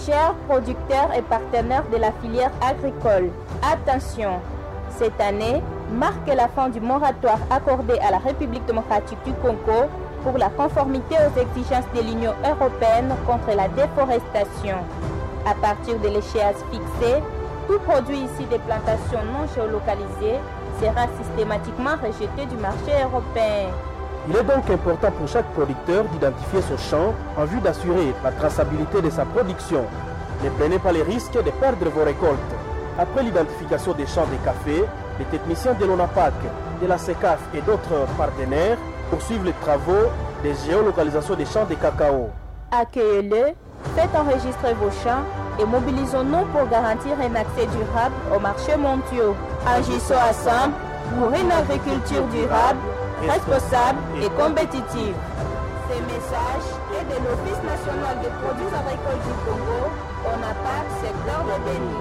Chers producteurs et partenaires de la filière agricole, attention, cette année marque la fin du moratoire accordé à la République démocratique du Congo pour la conformité aux exigences de l'Union européenne contre la déforestation. À partir de l'échéance fixée, tout produit issu des plantations non géolocalisées sera systématiquement rejeté du marché européen. Il est donc important pour chaque producteur d'identifier son champ en vue d'assurer la traçabilité de sa production. Ne prenez pas les risques de perdre vos récoltes. Après l'identification des champs de café, les techniciens de l'ONAPAC, de la SECAF et d'autres partenaires poursuivent les travaux de géolocalisation des champs de cacao. Accueillez-le, faites enregistrer vos champs et mobilisons-nous pour garantir un accès durable aux marchés mondiaux. Agissons ensemble pour une agriculture durable, responsable et compétitive. Ces messages est de l'Office national des produits agricoles du Congo, ONAPAC, secteur de Béni.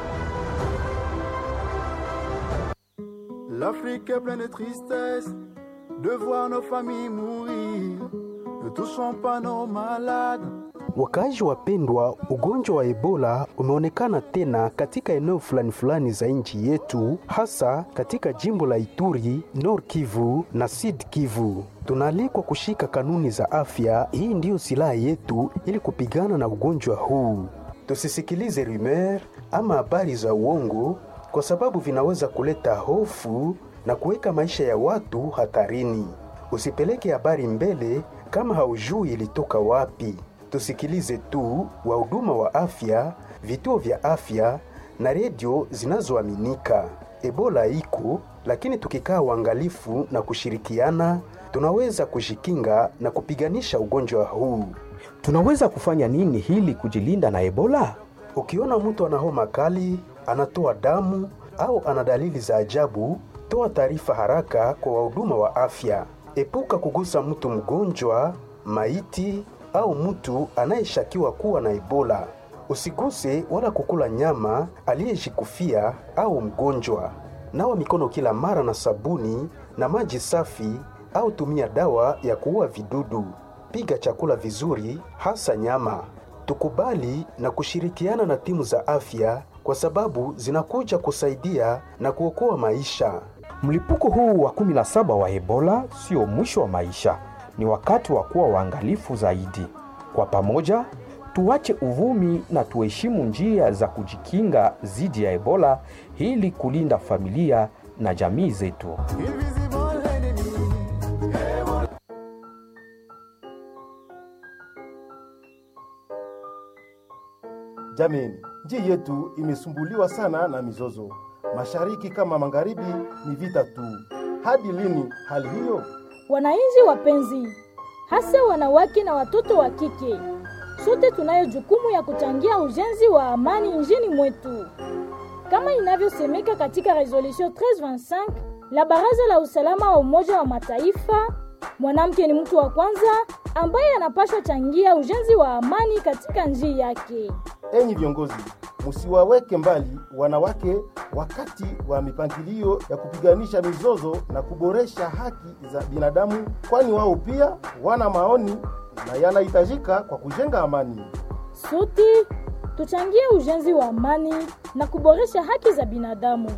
L'Afrique est pleine de tristesse de voir nos familles mourir. Ne touchons pas nos malades. Wakaaji wapendwa, ugonjwa wa Ebola umeonekana tena katika eneo fulani fulani za nchi yetu, hasa katika jimbo la Ituri, Nord Kivu na Sud Kivu. Tunaalikwa kushika kanuni za afya. Hii ndiyo silaha yetu ili kupigana na ugonjwa huu. Tusisikilize rumeur ama habari za uongo, kwa sababu vinaweza kuleta hofu na kuweka maisha ya watu hatarini. Usipeleke habari mbele kama haujui ilitoka wapi. Tusikilize tu wahuduma wa afya, vituo vya afya na redio zinazoaminika. Ebola iko, lakini tukikaa uangalifu na kushirikiana, tunaweza kujikinga na kupiganisha ugonjwa huu. Tunaweza kufanya nini hili kujilinda na Ebola? Ukiona mtu ana homa kali, anatoa damu au ana dalili za ajabu, toa taarifa haraka kwa wahuduma wa afya. Epuka kugusa mtu mgonjwa, maiti au mtu anayeshakiwa kuwa na Ebola. Usiguse wala kukula nyama aliyejikufia au mgonjwa. Nawa mikono kila mara na sabuni na maji safi au tumia dawa ya kuua vidudu. Piga chakula vizuri, hasa nyama. Tukubali na kushirikiana na timu za afya kwa sababu zinakuja kusaidia na kuokoa maisha. Mlipuko huu wa 17 wa Ebola sio mwisho wa maisha, ni wakati wa kuwa waangalifu zaidi. Kwa pamoja, tuache uvumi na tuheshimu njia za kujikinga dhidi ya Ebola ili kulinda familia na jamii zetu. Invisible enemy. Jameni, nchi yetu imesumbuliwa sana na mizozo, mashariki kama magharibi, ni vita tu. Hadi lini hali hiyo? Wananchi wapenzi, hasa wanawake na watoto wa kike, sote tunayo jukumu ya kuchangia ujenzi wa amani nchini mwetu, kama inavyosemeka katika resolution 1325 la Baraza la Usalama wa Umoja wa Mataifa. Mwanamke ni mtu wa kwanza ambaye anapaswa changia ujenzi wa amani katika nchi yake. Enyi viongozi, musiwaweke mbali wanawake wakati wa mipangilio ya kupiganisha mizozo na kuboresha haki za binadamu, kwani wao pia wana maoni na yanahitajika kwa kujenga amani. Sote tuchangie ujenzi wa amani na kuboresha haki za binadamu.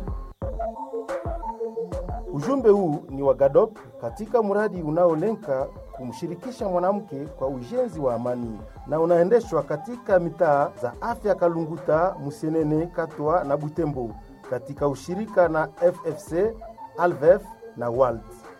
Ujumbe huu ni wa GADOP katika mradi unaolenga kumshirikisha mwanamke kwa ujenzi wa amani na unaendeshwa katika mitaa za afya Kalunguta, Musenene, Katwa na Butembo katika ushirika na FFC, Alvef na WALT.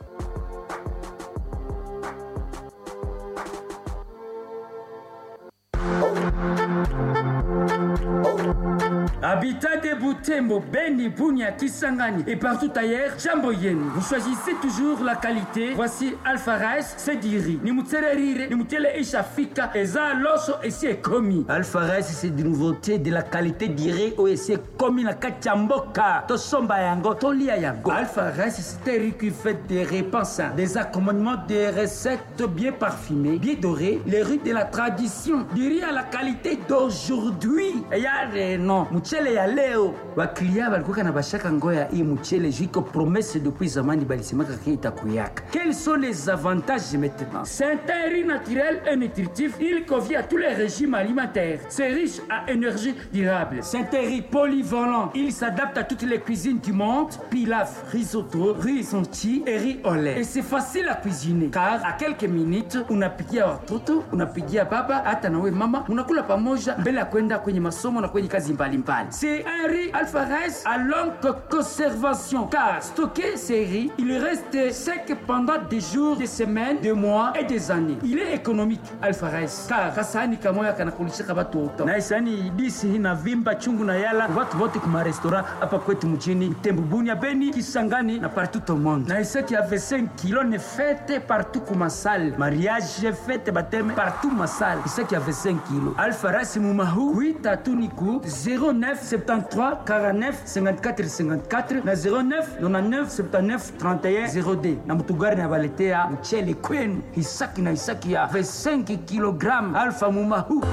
Habitat de Butembo, Beni, Bunia, Kisangani et partout ailleurs, jambo yenu. Vous choisissez toujours la qualité. Voici Alpha Rice, Sediri. Ni mutsererire, ni mutele ishafika, eza loso esi ekomi. Alpha Rice, c'est des nouveautés de la qualité dirée au esi ekomi na kati ya mboka. Tosomba yango, tolia yango. Alpha Rice, c'est un riz qui fait des repas sains, des accommodements, des recettes bien parfumées, bien dorées, les riz de la tradition, du riz à la qualité d'aujourd'hui. Et y a des noms, mutele ya leo baklia balikuwa na bashaka ngoya hii mchele juiko promesse depuis zamani balisemaka ke itakuyaka quels sont les avantages maintenant c'est un riz naturel et nutritif il convient à tous les régimes alimentaires c'est riche à énergie durable c'est un riz polyvalent il s'adapte à toutes les cuisines du monde pilaf risotto riz sonti et riz au lait et c'est facile à cuisiner car à quelques minutes unapikia watoto unapigia baba hata nawe mama unakula pamoja mbele ya kwenda kwenye masomo na kwenye kazi mbalimbali c'est un riz alpha rice à longue conservation car stocké ces riz il reste sec pendant des jours des semaines des mois et des années il est économique alpha rice car kasahani kamoya kanakulishaka batu wote na isani disi hina vimba chungu na yala watu wote kuma restaurant hapa kwetu mjini Tembu Bunia Beni Kisangani na partout au monde na isaki avait 5 kilos ne fête partout kuma salle mariage fête baptême partout ma salle isaki avait 5 kilos alpha rice mumahu kuita tuniku 09 73 49 54 54 na 09 99 79 31 0D na mutugari na baletea mchele kwenu isaki na isaki ya 25 kg alpha mumahu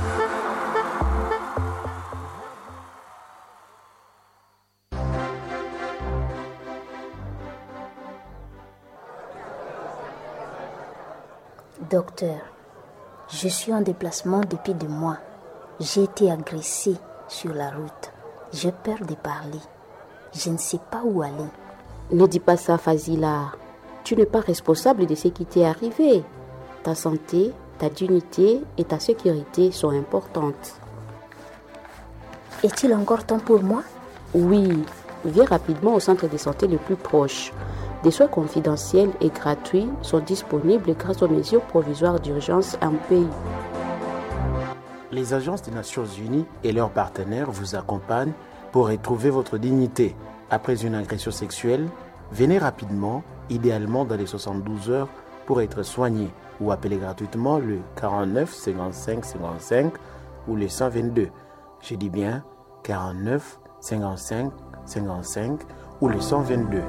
Docteur, je suis en déplacement depuis des mois. J'ai été agressée sur la route. J'ai peur de parler. Je ne sais pas où aller. Ne dis pas ça, Fazila. Tu n'es pas responsable de ce qui t'est arrivé. Ta santé, ta dignité et ta sécurité sont importantes. Est-il encore temps pour moi Oui, viens rapidement au centre de santé le plus proche. Des soins confidentiels et gratuits sont disponibles grâce aux mesures provisoires d'urgence en pays. Les agences des Nations Unies et leurs partenaires vous accompagnent pour retrouver votre dignité. Après une agression sexuelle, venez rapidement, idéalement dans les 72 heures, pour être soigné ou appelez gratuitement le 49 55 55 ou le 122. Je dis bien 49 55 55 ou le 122.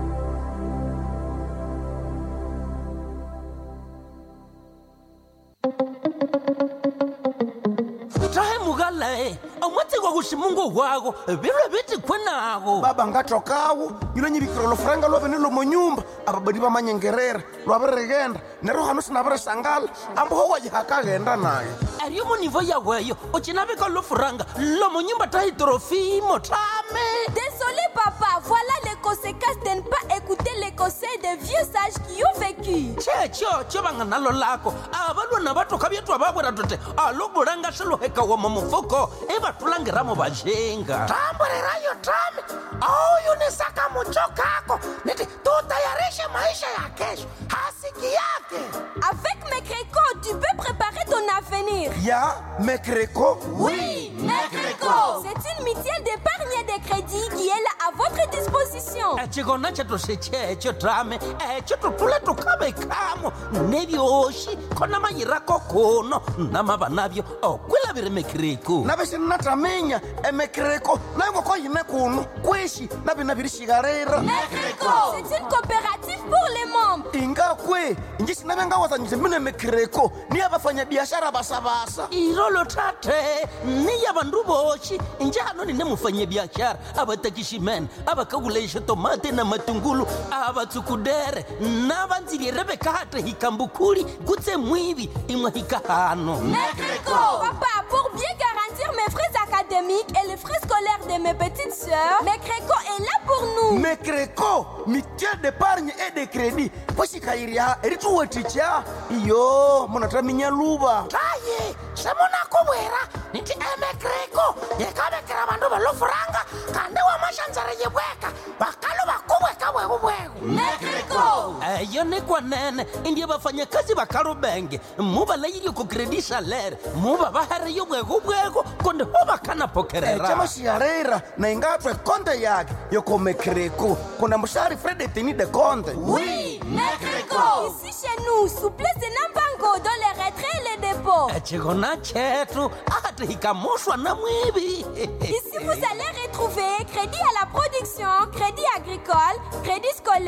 tahe mugalae omwatsigwa kuximungu wako virwe viti khwenago baba ngatokawo yilo nyivikira lofuranga lwavene lomo nyumba ababadi vamanyengerera lwavirigenda nero hano sinavirisangala amboho wajihakaghenda naye ariyo munivo yaweyo ucinavika lofuranga lomo nyumba tahi torofimo tame Désolé papa, voilà les conséquences de ne pas écouter les conseils des vieux sages qui ont vécu. checho cho vanga nalo lako avalwana vatoka vyetwa vavwera tote aluvulanga swiluheka wama mufuko ivatulangiramo vajenga tamburirayo tame auyunisaka mucho kako niti tutayarishe maisha ya kesho hasiki yake Avec mes crécots, tu peux préparer ton avenir. ya mekreko Oui, Mecreco C'est une mutuelle d'épargne et de crédit qui est là à votre disposition. echikona chetu sechecho tame echo tutule tukavekamo nevyoxi khona mayirako kuno namava navyo okwilaviri mekiriku navixinnataminya emekreko nayongoko yine kuno kwishi navinavirixikarira Mecreco C'est une coopérative pour les membres. ingakwe inji sinavengawazanyise mine mekreko niya vafanyabiashara vasavasa irolo tate ni ya vandu voxi njano ni ne mufanyabiaxara a va takiximene a va kakulaixa tomate na matungulu a va tsukudere na va ndzilire vekate hi kambukhuli kutse mwivi imwe hi kahano Mecreco Papa, pour bien garantir mes frais académiques et les frais scolaires de mes petites sœurs, Mecreco est là pour nous. mekreko mitiel d'épargne et de crédit poxikayiriha erituweticha iyo munataminya luva taye semunakuvwera niti emekreko yekavekera vandu valofuranga kandi wamaxandzara yivweka vakalo vakuvweka vwekuvweku Mecreco eyo ni kwanene indiye vafanyakazi va kalubenge mu va layilyo ku kredi salere mu va va heriyo vwekuvweku kundi ho va kana eca pokerera maxiarera na ingatwe konte yake yoko mekreko kuna muxari fredetini de conte Oui, Mecreco Ici chez nous, souplesse et nambango dans les retraits et les dépôts. ecikona chetu ati hikamuxwa na mwivi Ici, vous allez retrouver crédit à la production, crédit agricole, crédit scolaire,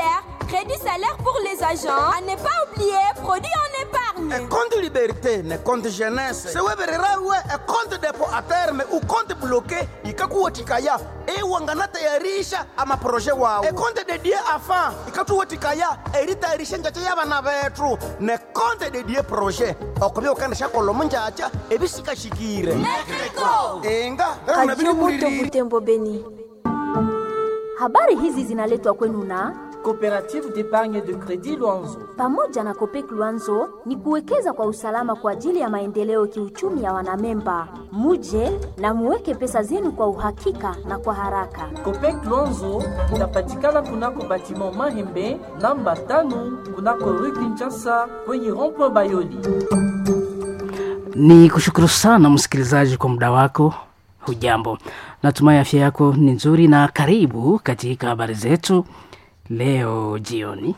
crédit salaire pour les agents. À ne pas oublier, produit en épargne. compte liberté ne compte jeunesse sewevererawe compte depo a terme ukonte bloqué ikakuwatikaya iwanganatayarisha amaproje wawo ekonte dedie afa ikatuwatikaya eritayarisha njacha yabana betu ne konte dedie proje okubi ukandisha kolomo njacha ebisikashikire inga Radio Moto Butembo Beni. Habari hizi zinaletwa kwenu na Coopérative d'épargne de crédit Luanzo. pamoja na Kopek Luanzo ni kuwekeza kwa usalama kwa ajili ya maendeleo kiuchumi ya wanamemba. Muje na muweke pesa zenu kwa uhakika na kwa haraka. Copec Luanzo inapatikana kunako batiment Mahembe namba tano kunako rue Kinshasa kwenye rond-point Bayoli. Ni kushukuru sana msikilizaji kwa muda wako. Hujambo, natumai afya yako ni nzuri, na karibu katika habari zetu leo jioni.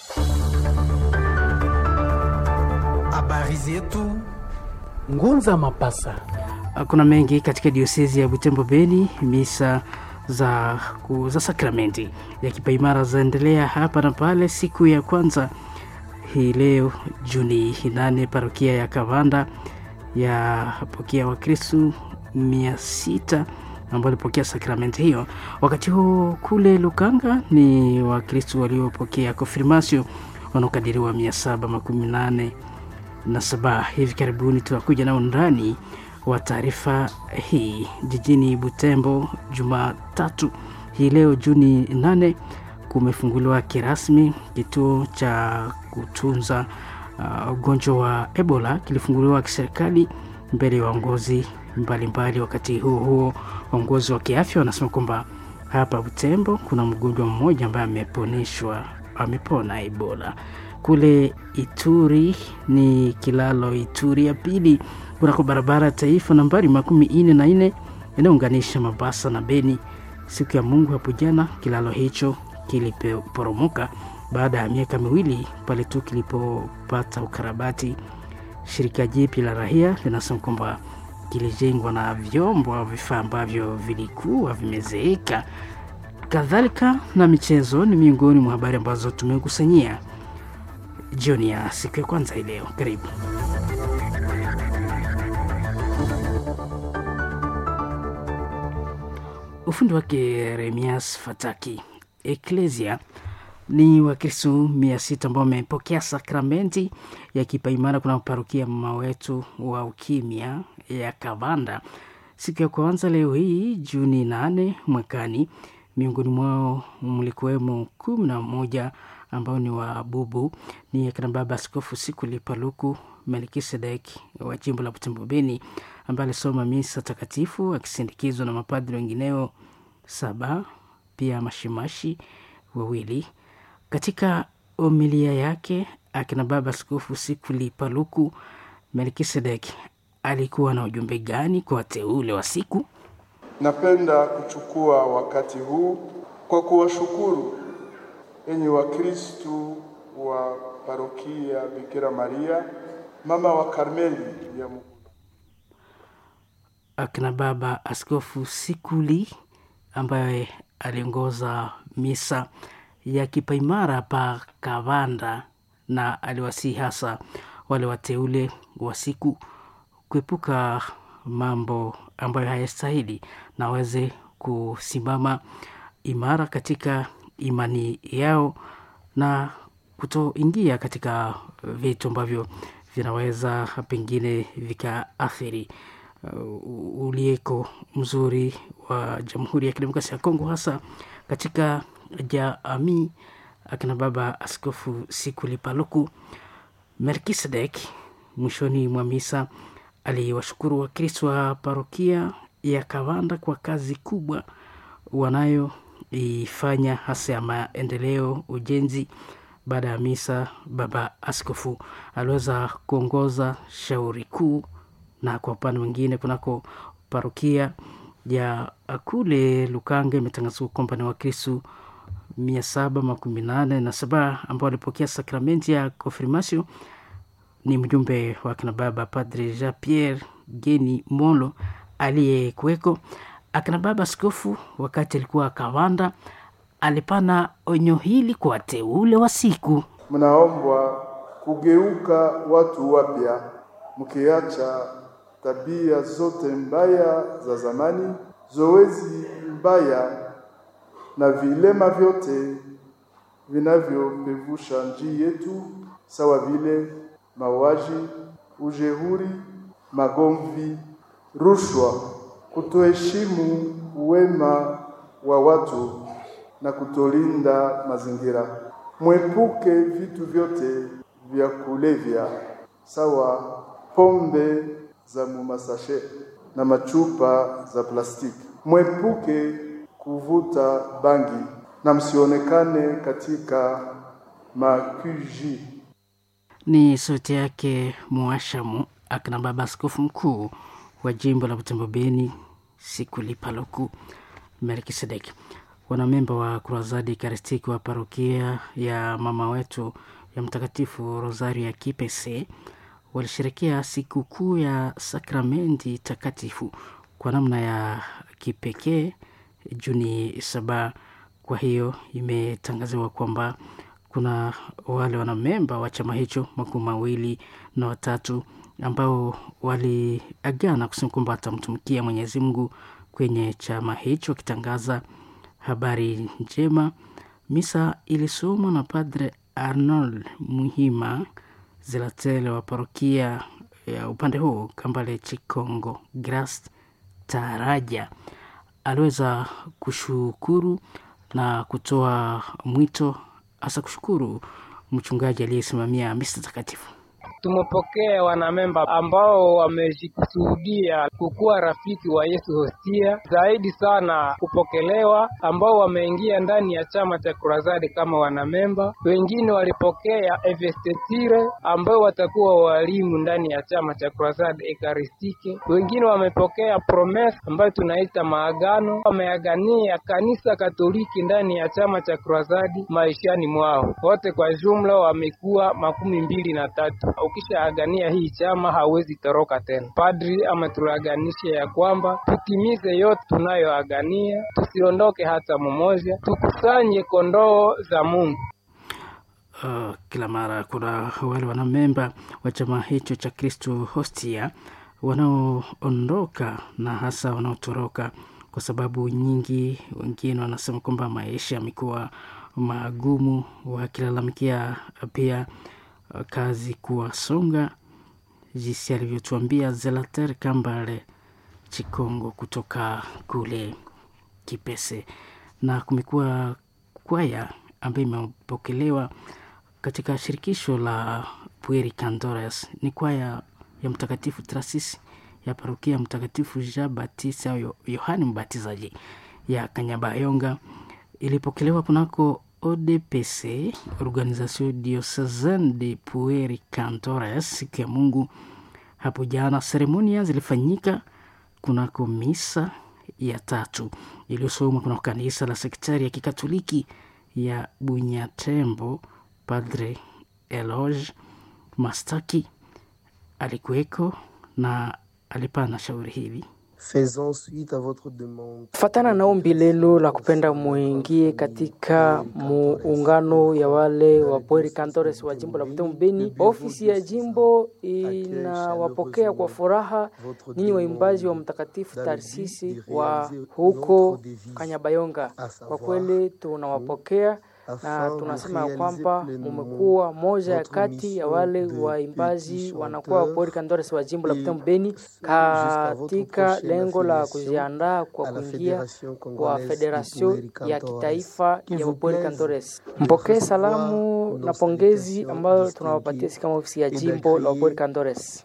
Habari zetu Ngunza Mapasa. Kuna mengi katika diosezi ya Butembo Beni. Misa za, ku- za sakramenti ya kipaimara zaendelea hapa na pale. Siku ya kwanza hii leo Juni 8 parokia ya Kavanda yapokea Wakristu mia sita ambao walipokea sakramenti hiyo. Wakati huo kule Lukanga ni Wakristu waliopokea konfirmasio wanaokadiriwa mia saba makumi nane na saba. Hivi karibuni tunakuja na undani wa taarifa hii jijini Butembo. Jumatatu hii leo Juni 8 kumefunguliwa kirasmi kituo cha kutunza uh, ugonjwa wa Ebola kilifunguliwa kiserikali mbele ya waongozi mbalimbali. Wakati huo huo, waongozi wa kiafya wanasema kwamba hapa Butembo kuna mgonjwa mmoja ambaye ameponeshwa amepona Ebola. Kule Ituri ni kilalo Ituri ya pili kunako barabara ya taifa nambari makumi ine na nne inayounganisha Mabasa na Beni. Siku ya Mungu hapo jana kilalo hicho kiliporomoka baada ya miaka miwili pale tu kilipopata ukarabati. Shirika jipi la rahia linasema kwamba kilijengwa na vyombo au vifaa ambavyo vilikuwa vimezeeka. Kadhalika na michezo ni miongoni mwa habari ambazo tumekusanyia jioni ya siku ya kwanza hii leo. Karibu. Ufundi wake Remias Fataki. Eklesia ni Wakristo mia sita ambao wamepokea sakramenti ya kipaimara kuna parokia mama wetu wa ukimya ya Kavanda siku ya kwanza leo hii Juni nane mwakani. Miongoni mwao mlikuwemo kumi na moja ambao ni wa bubu ni akina baba Askofu Sikuli Paluku Melkisedek wa jimbo la Butembo Beni, ambaye alisoma misa takatifu akisindikizwa na mapadri wengineo saba, pia mashimashi wawili. Katika omilia yake akina baba Askofu Sikuli Paluku Melkisedek alikuwa na ujumbe gani kwa wateule wa siku? Napenda kuchukua wakati huu kwa kuwashukuru enyi Wakristu wa parokia Bikira Maria mama wa Karmeli ya Mungu. akina baba Askofu Sikuli ambaye aliongoza misa ya kipaimara pa Kavanda na aliwasihi hasa wale wateule wa siku kuepuka mambo ambayo hayastahili na waweze kusimama imara katika imani yao na kutoingia katika vitu ambavyo vinaweza pengine vikaathiri uh, ulieko mzuri wa Jamhuri ya Kidemokrasia ya Kongo, hasa katika jamii. Akina baba Askofu Sikuli Paluku Melkisedek mwishoni mwa misa aliwashukuru Wakristo wa parokia ya Kavanda kwa kazi kubwa wanayoifanya hasa ya maendeleo, ujenzi. Baada ya misa, baba askofu aliweza kuongoza shauri kuu, na kwa upande mwingine kunako parokia ya kule Lukanga imetangazwa kwamba ni Wakristo mia saba makumi nane na saba ambao walipokea sakramenti ya konfirmasio ni mjumbe wa kina baba Padre Jean Pierre Geni Molo aliyekuweko. Akina baba askofu wakati alikuwa Kavanda alipana onyo hili kwa wateule wa siku. Mnaombwa kugeuka watu wapya, mkiacha tabia zote mbaya za zamani, zoezi mbaya na vilema vyote vinavyopevusha njia yetu, sawa vile mauaji, ujeuri, magomvi, rushwa, kutoheshimu wema wa watu na kutolinda mazingira. Mwepuke vitu vyote vya kulevya, sawa pombe za mumasashe na machupa za plastiki. Mwepuke kuvuta bangi na msionekane katika makuji. Ni sauti yake Mwashamu akina baba askofu mkuu wa jimbo la Butembo Beni Sikuli Paluku Melkisedeki. Wanamemba wa Kurazadi Karistiki wa parokia ya mama wetu ya Mtakatifu Rosario ya Kipese walisherekea sikukuu ya sakramenti takatifu kwa namna ya kipekee Juni saba. Kwa hiyo imetangaziwa kwamba kuna wale wanamemba wa chama hicho makumi mawili na watatu ambao waliagana kusema kwamba watamtumikia Mwenyezi Mungu kwenye chama hicho, wakitangaza habari njema. Misa ilisomwa na Padre Arnold Muhima Zelatele wa parokia ya upande huu Kambale Chikongo Gras Taraja aliweza kushukuru na kutoa mwito hasa kushukuru mchungaji aliyesimamia misa takatifu. Tumepokea wanamemba ambao wamejikusudia kukuwa rafiki wa Yesu Hostia, zaidi sana kupokelewa, ambao wameingia ndani ya chama cha Kurazadi kama wanamemba. Wengine walipokea Evestetire ambao watakuwa walimu ndani ya chama cha Kurazadi Ekaristike. Wengine wamepokea Promise ambayo tunaita maagano, wameagania kanisa Katoliki ndani ya chama cha Kurazadi maishani mwao. Wote kwa jumla wamekuwa makumi mbili na tatu. Ukishaagania hii chama hawezi toroka tena. Padri ametulaganisha ya kwamba tutimize yote tunayoagania, tusiondoke hata mmoja, tukusanye kondoo za Mungu. Uh, kila mara kuna wale wanamemba wa chama hicho cha Kristo Hostia wanaoondoka na hasa wanaotoroka kwa sababu nyingi. Wengine wanasema kwamba maisha yamekuwa magumu, wakilalamikia pia kazi kuwasonga, jinsi alivyotuambia Zelater Kambale Chikongo kutoka kule Kipese. Na kumekuwa kwaya ambayo imepokelewa katika shirikisho la Pueri Cantores, ni kwaya ya Mtakatifu Trasisi ya parokia Mtakatifu Jean Baptiste au Yohani Mbatizaji ya Kanyabayonga, ilipokelewa kunako ODPC, Organisation Diocesaine de Pueri Cantores, siku ya Mungu hapo jana. Seremonia zilifanyika kunako misa ya tatu iliyosomwa kunako kanisa la sektari ya kikatoliki ya Bunyatembo. Padre Eloge Mastaki alikuweko na alipana shauri hili Fatana na ombi lelo la kupenda muingie katika muungano ya wale wa Pueri Cantores wa jimbo la Butembo Beni. Ofisi ya jimbo inawapokea kwa furaha ninyi waimbaji wa Mtakatifu Tarsisi wa huko Kanyabayonga. Kwa kweli tunawapokea na tunasema ya kwamba mumekuwa moja ya kati ya wale waimbaji wanakuwa Pueri Cantores wa jimbo la Butembo Beni katika lengo la kujiandaa kwa kuingia kwa federasio ya kitaifa ya Pueri Cantores. Mpokee salamu na pongezi ambayo tunawapatia sisi kama ofisi ya jimbo la Pueri Cantores.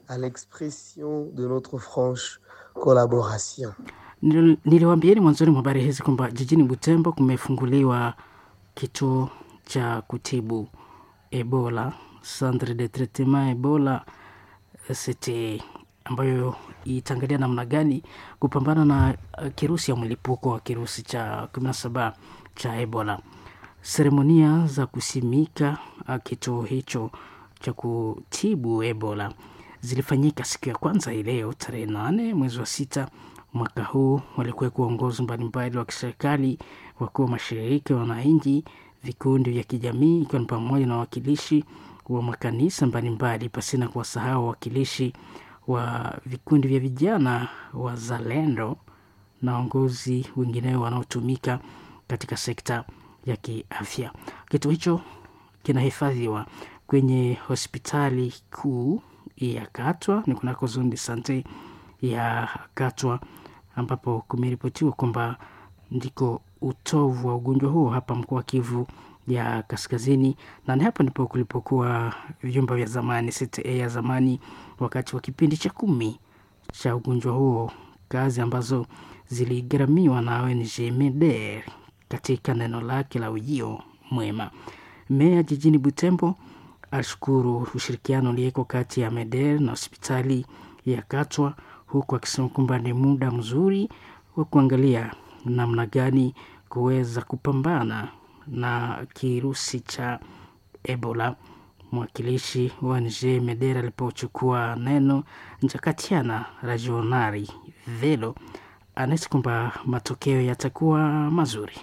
Niliwaambieni mwanzoni mwa habari hizi kwamba jijini Butembo kumefunguliwa kituo cha kutibu Ebola, Centre de Traitement Ebola CT, ambayo itaangalia namna gani kupambana na kirusi ya mlipuko wa kirusi cha 17 cha Ebola. Seremonia za kusimika kituo hicho cha kutibu Ebola zilifanyika siku ya kwanza hii leo tarehe nane mwezi wa sita mwaka huu. Walikuwa uongozi mbalimbali wa kiserikali, wakuu wa mashirika ya wananchi, vikundi vya kijamii, ikiwa ni pamoja na wawakilishi wa makanisa mbalimbali, pasina kuwasahau wawakilishi wa vikundi vya vijana wazalendo na waongozi wengineo wanaotumika katika sekta ya kiafya. Kituo hicho kinahifadhiwa kwenye hospitali kuu ya Katwa, ni kunako zone de sante ya Katwa, ambapo kumeripotiwa kwamba ndiko utovu wa ugonjwa huo hapa mkoa wa Kivu ya Kaskazini, na ni hapa ndipo kulipokuwa vyumba vya zamani CTA ya zamani wakati wa kipindi cha kumi cha ugonjwa huo, kazi ambazo ziligharamiwa na ONG MEDER katika neno lake la ujio mwema. Meya jijini Butembo ashukuru ushirikiano ulieko kati ya MEDER na hospitali ya Katwa, huku akisema kwamba ni muda mzuri wa kuangalia namna gani kuweza kupambana na kirusi cha Ebola. Mwakilishi wa ONG MEDER alipochukua neno, Njakatiana Rajonari Velo anahisi kwamba matokeo yatakuwa mazuri.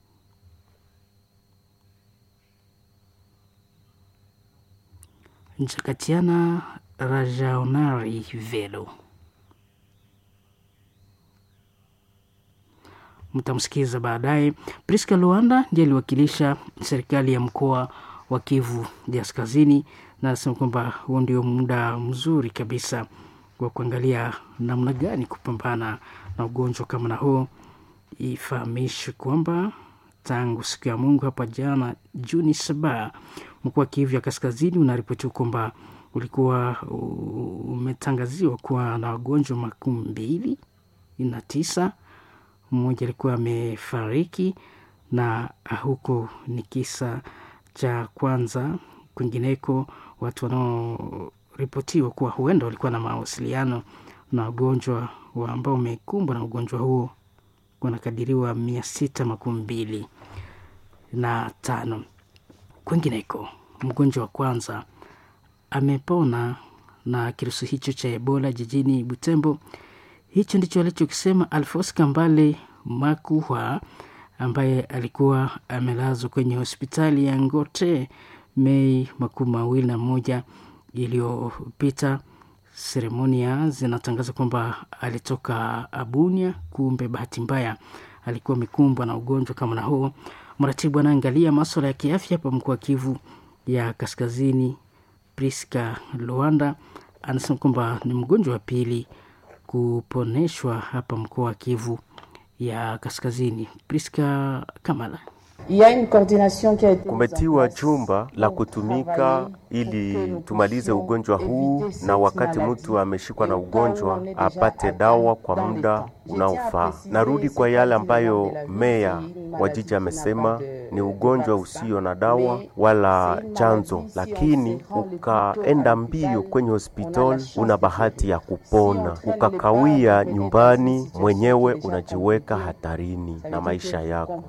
Njakatiana Rajaonari Velo. Mtamsikiza baadaye. Priska Luanda ndiye aliwakilisha serikali ya mkoa wa Kivu ya Kaskazini na anasema kwamba huo ndio muda mzuri kabisa wa kuangalia namna gani kupambana na ugonjwa kama na huo. Ifahamishwe kwamba tangu siku ya Mungu hapa jana Juni saba, mkoa wa Kivu ya Kaskazini unaripotiwa kwamba ulikuwa umetangaziwa kuwa na wagonjwa makumi mbili na tisa. Mmoja alikuwa amefariki, na huko ni kisa cha kwanza. Kwingineko, watu wanaoripotiwa kuwa huenda walikuwa na mawasiliano na wagonjwa wa ambao wamekumbwa na ugonjwa huo wanakadiriwa mia sita makumi mbili na tano. Kwingineko, mgonjwa wa kwanza amepona na kirusi hicho cha Ebola jijini Butembo. Hicho ndicho alichokisema Alfos Kambale Makuhwa ambaye alikuwa amelazwa kwenye hospitali ya Ngote Mei makumi mawili na moja iliyopita. Seremonia zinatangaza kwamba alitoka Abunia, kumbe bahati mbaya alikuwa amekumbwa na ugonjwa kama na huo. Mratibu anaangalia maswala ya kiafya hapa mkoa wa Kivu ya Kaskazini, Priska Luanda, anasema kwamba ni mgonjwa wa pili kuponeshwa hapa mkoa wa Kivu ya Kaskazini. Priska Kamala. Kumetiwa chumba la kutumika ili tumalize ugonjwa huu, na wakati mtu ameshikwa na ugonjwa apate dawa kwa muda unaofaa. Narudi kwa yale ambayo meya wa jiji amesema, ni ugonjwa usio na dawa wala chanzo, lakini ukaenda mbio kwenye hospitali, una bahati ya kupona. Ukakawia nyumbani, mwenyewe unajiweka hatarini na maisha yako.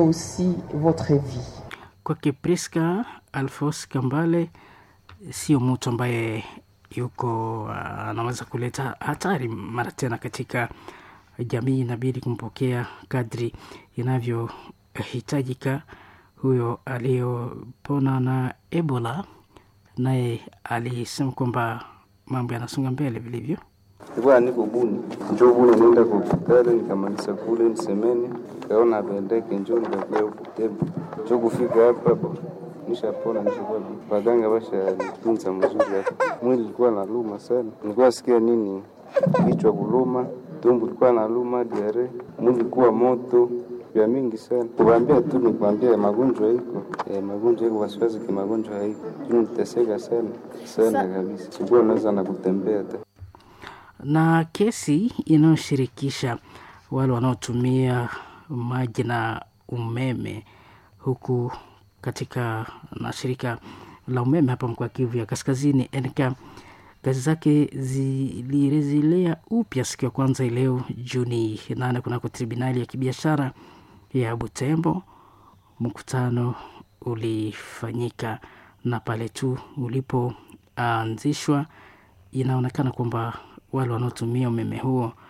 Kwake Priska Alfos Kambale, sio mtu ambaye yuko anaweza uh, kuleta hatari mara tena katika jamii. Inabidi kumpokea kadri inavyohitajika. Huyo aliyopona na Ebola naye alisema kwamba mambo yanasonga mbele vilivyo. Nilikuwa niko Buni, njo Buni nienda kwa hospitali, nikamaliza kule nisemeni, kaona apendeke, njo nikakia huku Tembo, njo kufika hapa nishapona, nishakuwa waganga basha nitunza mzuri hapa. Mwili ilikuwa naluma sana, nilikuwa sikia nini, kichwa kuluma, tumbo ilikuwa naluma, diare, mwili ilikuwa moto vya mingi sana. Kuambia tu ni kuambia magonjwa iko eh, magonjwa iko wasiwasi, kimagonjwa haiko juu niteseka sana sana kabisa, sikuwa naweza na kutembea hata na kesi inayoshirikisha wale wanaotumia maji na umeme huku katika na shirika la umeme hapa mkoa Kivu ya Kaskazini NK kazi zake zilirejelea upya siku ya kwanza leo Juni nane kunako tribunali ya kibiashara ya Butembo. Mkutano ulifanyika na pale tu ulipoanzishwa, inaonekana kwamba wale wanaotumia umeme huo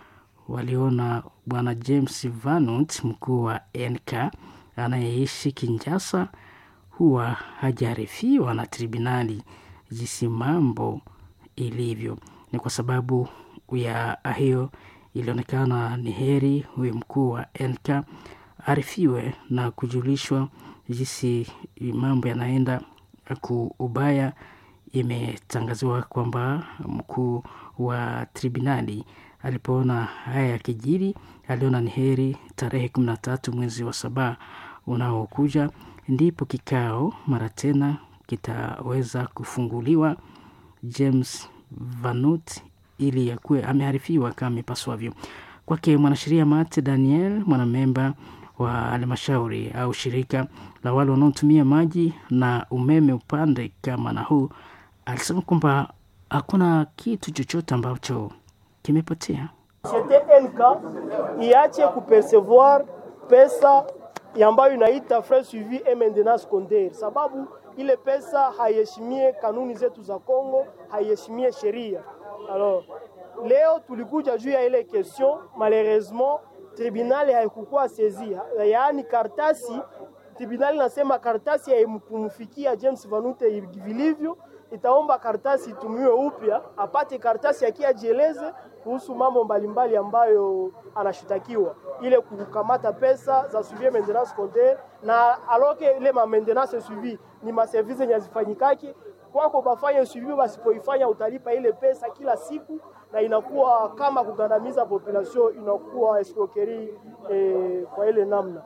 waliona bwana James Vanut, mkuu wa NK anayeishi Kinshasa, huwa hajaarifiwa na tribunali jinsi mambo ilivyo. Ni kwa sababu ya hiyo ilionekana ni heri huyu mkuu wa NK arifiwe na kujulishwa jinsi mambo yanaenda kuubaya. Imetangaziwa kwamba mkuu wa tribunali alipoona haya yakijiri, aliona ni heri tarehe kumi na tatu mwezi wa saba unaokuja ndipo kikao mara tena kitaweza kufunguliwa James Vanut ili yakuwe ameharifiwa kama ipaswavyo. Kwake mwanasheria Mate Daniel, mwanamemba wa halmashauri au shirika la wale wanaotumia maji na umeme upande kama na huu, alisema kwamba hakuna kitu chochote ambacho kimepotea. Societe NK iache kupercevoir pesa ambayo inaita frais suivi et maintenance secondaire, sababu ile pesa haiheshimie kanuni zetu za Kongo, haiheshimie sheria. Alors leo tulikuja juu ya ile question, malheureusement tribunali haikukuwa sezi, yaani kartasi tribunali nasema kartasi haimkumfikia James Vanute vilivyo, itaomba kartasi itumiwe upya, apate kartasi akiajieleze kuhusu mambo mbalimbali ambayo anashitakiwa, ile kukamata pesa za suivi maintenance secondaire, na aloke ile ma maintenance suivi ni maservice yenye azifanyikake kwako, bafanye suivi, basipoifanya utalipa ile pesa kila siku, na inakuwa kama kugandamiza population, inakuwa escroquerie eh, kwa ile namna.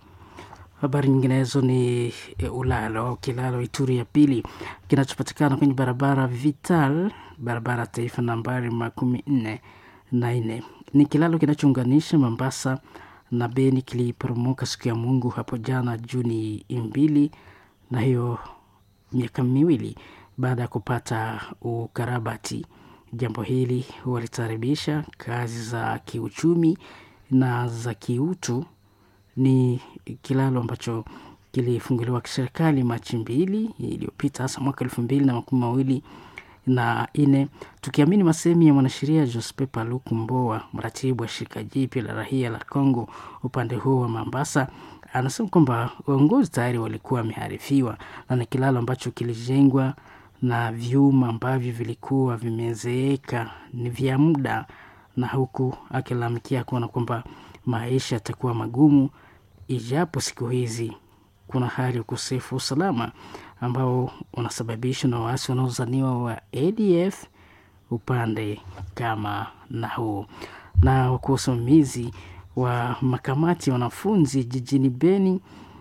Habari nyinginezo ni e, ulalo au kilalo Ituri ya pili kinachopatikana kwenye barabara Vital, barabara taifa nambari makumi nne na nne. Ni kilalo kinachounganisha Mombasa na Beni, kiliporomoka siku ya Mungu hapo jana Juni mbili, na hiyo miaka miwili baada ya kupata ukarabati. Jambo hili walitaribisha kazi za kiuchumi na za kiutu ni kilalo ambacho kilifunguliwa kiserikali Machi mbili iliyopita, hasa mwaka elfu mbili na makumi mawili na nne, tukiamini masemi ya mwanasheria Jospe Paluku Mboa, mratibu wa shirika jipya la rahia la Congo upande huo wa Mombasa. Anasema kwamba uongozi tayari walikuwa wameharifiwa na ni kilalo ambacho kilijengwa na vyuma ambavyo vilikuwa vimezeeka, ni vya muda, na huku akilalamikia kuona kwamba maisha yatakuwa magumu ijapo siku hizi kuna hali ya ukosefu wa usalama ambao unasababishwa na waasi wanaozaniwa wa ADF upande kama na huu. Na wakuu wasimamizi wa makamati ya wanafunzi jijini Beni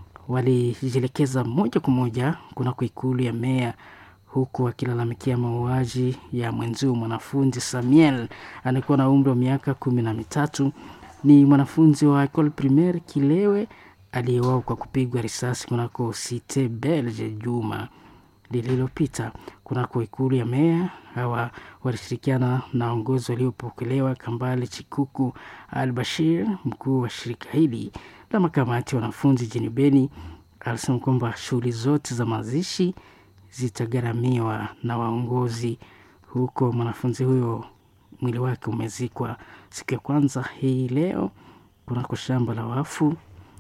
walijielekeza moja kwa moja kunako ikulu ya meya huku akilalamikia mauaji ya mwenzio mwanafunzi Samuel anayekuwa na umri wa miaka kumi na mitatu ni mwanafunzi wa Ecole Primaire Kilewe aliyeuawa kwa kupigwa risasi kunako Cite Belge juma lililopita kunako ikulu ya meya. Hawa walishirikiana na waongozi waliopokelewa Kambale Chikuku Al Bashir, mkuu wa shirika hili la makamati ya wanafunzi jini Beni, alisema kwamba shughuli zote za mazishi zitagharamiwa na waongozi huko. Mwanafunzi huyo mwili wake umezikwa siku ya kwanza hii leo kunako shamba la wafu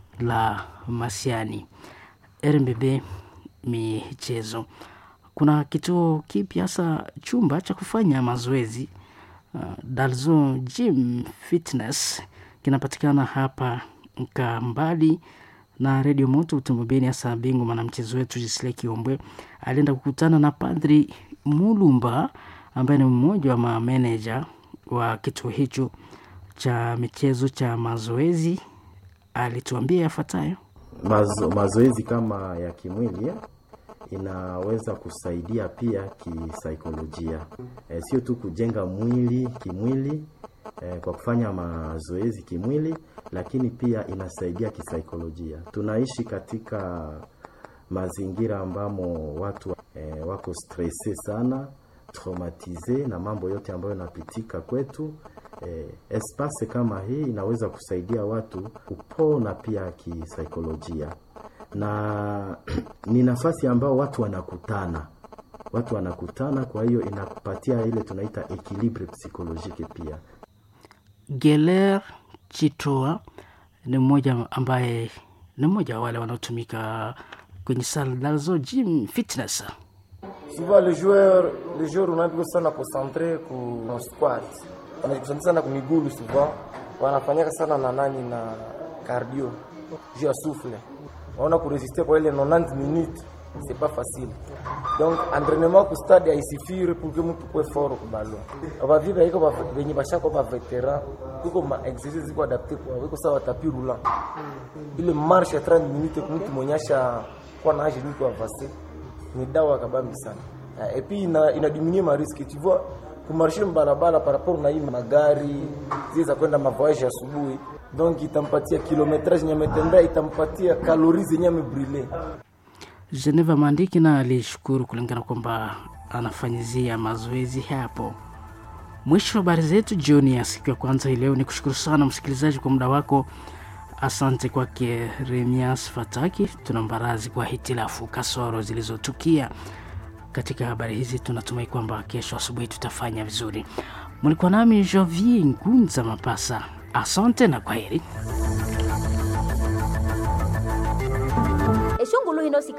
la Masiani. RMBB michezo, kuna kituo kipya hasa chumba cha kufanya mazoezi uh, Dalzone Gym Fitness kinapatikana hapa Kambali na redio moto Utombobeni. Hasa bingwa mwanamchezo wetu Jisle Kiombwe alienda kukutana na Padri Mulumba ambaye ni mmoja wa mameneja wa kituo hicho cha michezo cha mazoezi. Alituambia yafuatayo. Mazo, mazoezi kama ya kimwili inaweza kusaidia pia kisaikolojia, e, sio tu kujenga mwili kimwili e, kwa kufanya mazoezi kimwili, lakini pia inasaidia kisaikolojia. Tunaishi katika mazingira ambamo watu e, wako stresse sana traumatize na mambo yote ambayo yanapitika kwetu. Eh, espace kama hii inaweza kusaidia watu kupona pia kisaikolojia, na ni nafasi ambao watu wanakutana, watu wanakutana. Kwa hiyo inakupatia ile tunaita equilibre psychologique pia Geler Chitoa ni mmoja ambaye ni mmoja wa wale wanaotumika kwenye sala za gym fitness. souvent le joueur le joueur unaambiwa sana concentre ku squat wanajikonsentre sana kumigulu souvent wanafanyaka sana na nani na cardio juu ya souffle waona kuresiste kwa ile 90 minutes c'est pas facile donc entraînement ku stade haisifiri pour que mtu kwe fort ku ballon abaviva iko benye bashako ba veteran kuko ma exercice ziko adapté kwa iko sawa tapis roulant ile marche ya 30 minutes kwa mtu mwenyasha kwa na age niko avancé ni dawa kabambi sana et puis ina, ina diminuer ma risque tu vois kumarshe barabara par rapport na hii magari zile za kwenda mavoyage asubuhi donc itampatia kilometrage yenye ametembea itampatia kalori zenye amebrile Geneva Mandiki na alishukuru kulingana kwamba anafanyizia mazoezi hapo. Mwisho wa habari zetu jioni ya siku ya kwanza hii leo, ni kushukuru sana msikilizaji kwa muda wako. Asante kwake Remias Fataki. Tuna mbarazi kwa hitilafu kasoro zilizotukia katika habari hizi. Tunatumai kwamba kesho asubuhi tutafanya vizuri. Mlikuwa nami Jovier Ngunza Mapasa, asante na kwaheri. eshongolo hino